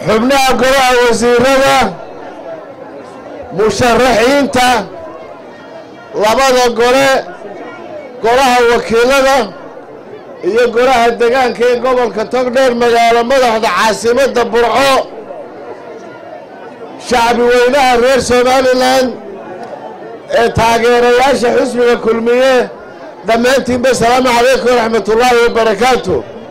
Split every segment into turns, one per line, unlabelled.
xubnaha golaha wasiirada musharaxiinta labada gole golaha wakiilada iyo golaha degaanka ee gobolka togdheer magaalo madaxda caasimadda burco shacbi weynaha reer somalilan ee taageerayaasha xusbiga kulmiye dhammaantiinba asalaamu calaykum waraxmatullaahi wabarakaatu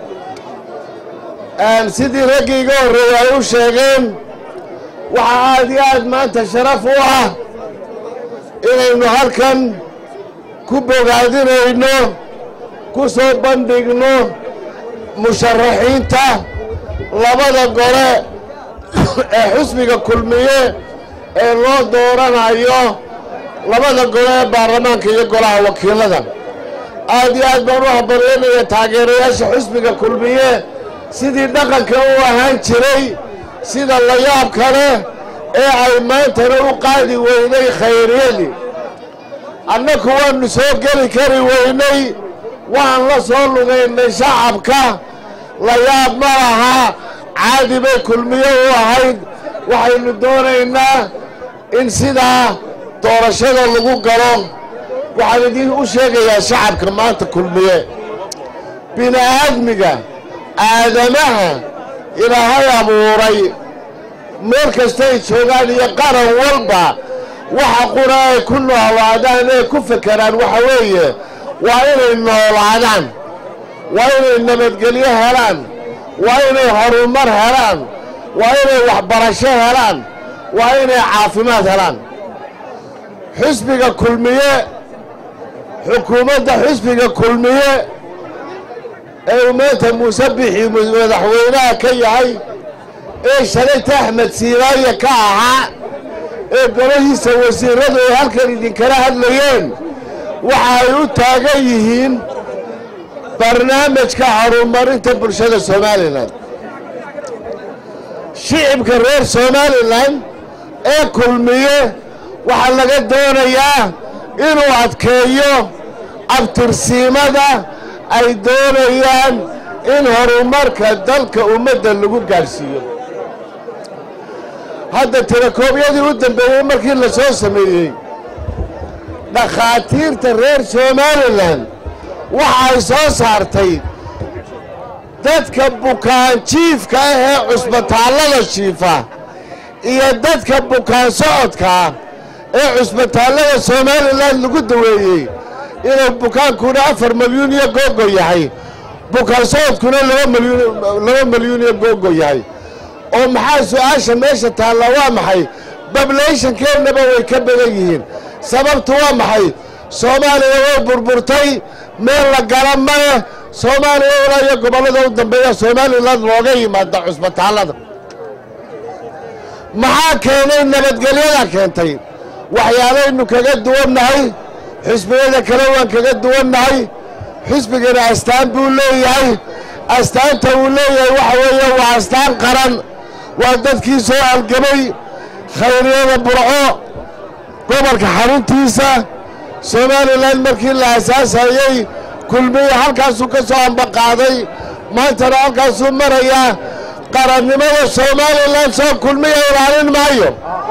sidii raggii iga horreeyay ay u sheegeen waxaa aad iyo aad maanta sharaf u ah inaynu halkan ku bogaadinayno ku soo bandhigno musharaxiinta labada gole ee xusbiga kulmiye ee loo dooranayo labada gole ee baarlamaanka iyo golaha wakiilada aad iyo aad baan u habareenaya taageerayaasha xusbiga kulmiye sidii dhaqanka u ahaan jiray sida layaab kale ee ay maantana u qaadi weynay khayriyadii annaku waannu soo geli kari weynay waan la soo lugaynay shacabka layaab ma laha caadi bay kulmiye u ahayd waxaynu doonaynaa in sidaa doorashada lagu galo waxaan idiin u sheegayaa shacabka maanta kulmiye bini'aadmiga aadamaha ilaahay abuuray meel kastay joogaan iyo qaran walba waxa qura ay ku noolaadaan ee ku fekeraan waxa weeye waa inay noolaadaan waa inay nabadgelyo helaan waa inay horumar helaan waa inay waxbarasho helaan waa inay caafimaad helaan xusbiga kulmiye xukuumadda xusbiga kulmiye ee uu maanta muuse bixi madaxweynaha ka yahay ee shalayta axmed siiraaya ka ahaa ee golahiisa wasiiradu ay halkan idinkala hadlayeen waxa ay u taagan yihiin barnaamijka horumarinta bulshada somalilan shicibka reer somalilan ee kulmiye waxaa laga doonayaa inuu adkeeyo abtirsiimada ay doonayaan in horumarka dalka ummadda lagu gaadhsiiyo hadda tirakoobyadii u dambeeyey markii la soo sameeyey dhakhaatiirta reer somalilan waxa ay soo saartay dadka bukaan jiifka ah ee cusbitaallada jiifa iyo dadka bukaan socodkaa ee cusbitaallada somalilan lagu daweeyey inuu bukaankuna afar milyuun iyo googo yahay bukaan socodkuna laba milyuun iyo googo yahay oo maxaa su-aasha meesha taalla waa maxay bablayshankeennaba way ka badan yihiin sababtu waa maxay soomaaliya way burburtay meel la gala male soomaaliya ilaa iyo gobollada u dambeeya somalilan looga yimaada cusbitaallada maxaa keenay nabadgelyada keentay waxyaalaynu kaga duwannahay xusbiyada kale waan kaga duwannahay xusbigana astaan buu leeyahay astaanta uu leeyahay waxa weeye waa astaan qaran waa dadkii soo algamay khayriyada burco gobolka xaruntiisa somalilan markii la asaasayey kulmiye halkaasuu ka soo ambaqaaday maantana halkaasuu marayaa qarannimada somalilan soo kulmiya ilaalin maayo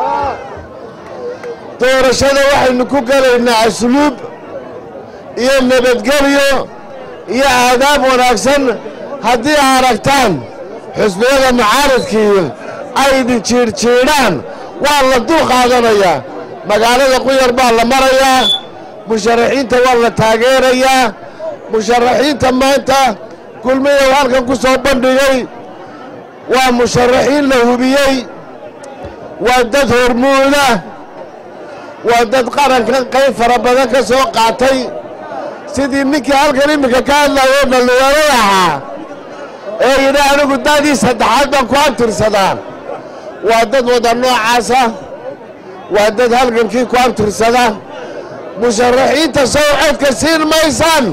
doorashada waxaynu ku gelaynaa asluub iyo nabadgelyo iyo aadaab wanaagsan haddii aragtaan xusbiyada mucaaradkii aydi jiirjiidhaan waa la dul qaadanayaa magaalada quyar baa la marayaa musharaxiinta waa la taageerayaa musharaxiinta maanta kulmiya halkan ku soo bandhigay waa musharaxiin la hubiyey waa dad hormuuda waa dad qaranka qayb fara badan ka soo qaatay sidii ninkii halkan iminka ka hadlayo dhallinyarada ahaa ee yidhi anigu daadii saddexaad baan ku abtirsadaa waa dad wada noocaasa waa dad halgankii ku abtirsada musharaxiinta sow codka siin maysaan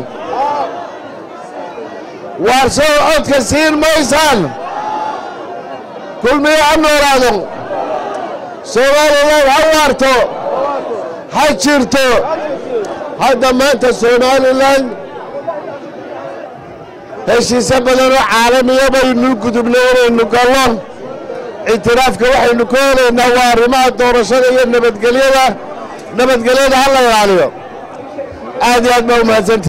waar sow codka siin maysaan kulmiye ha noolaado soomaalilan ha waarto ha jirto hadda maanta somalilan heshiisyo badanoo caalamiya baynu gudubnay inaynu gallo ictiraafka waxaynu ka helaynaa waa arrimaha doorashada iyo nabadgelyada nabadgelyada ha la ilaaliyo aad iyo aad baa u mahadsanta